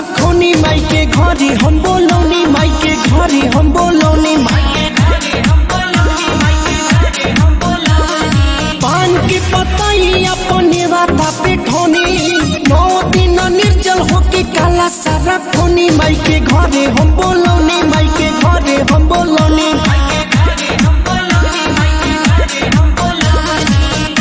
रखोनी माई के घरे हम बोलौनी माई के घरे हम बोलौनी माई के घरे हम बोलौनी माई के घरे हम बोलौनी पान के पतई अपने राता पे ठोनी नौ दिन निर्जल होके काला सारा खोनी माई के घरे हम बोलौनी माई के घरे हम बोलौनी माई के घरे हम बोलौनी माई के घरे हम बोलौनी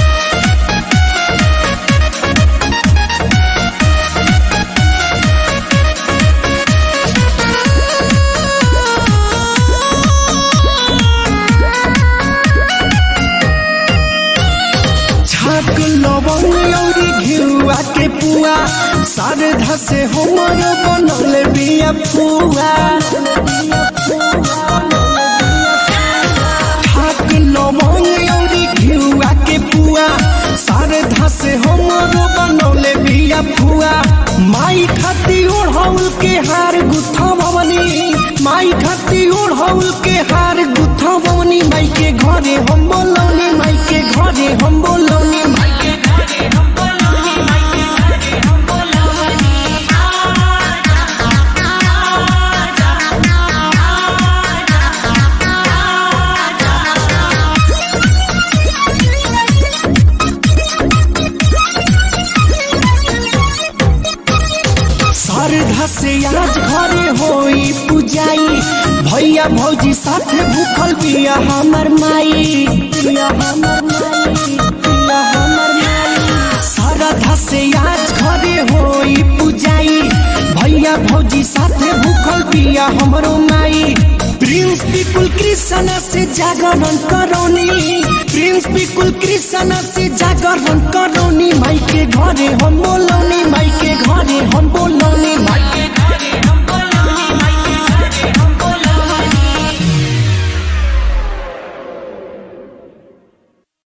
छाक लवंग औरी घिउआ के पुआ शारदा से हमर बनल बिया पुआ छाक लवंग औरी घिउआ के पुआ शारदा से हमर बनल बिया पुआ माई खाती ओढ़ौल के हार गुथा भवनी माई खाती ओढ़ौल के हार गुथा भवनी माई के घरे हम बोलौनी माई के घरे हम बोलौनी माई के घरे हम बोलौनी माई के घरे हम बोलौनी शारदा से आज घरे होई पूजाई भैया भौजी साथे भूखल बिया हमर माई बिया हमर माई बिया हमर माई शारदा से आज घरे होई पूजाई भैया भौजी साथे भूखल बिया हमरो माई प्रिंस बिकुल कृष्ण से जागरण करोनी प्रिंस बिकुल कृष्ण से जागरण करोनी माई के घरे हम बोलौनी माई के घर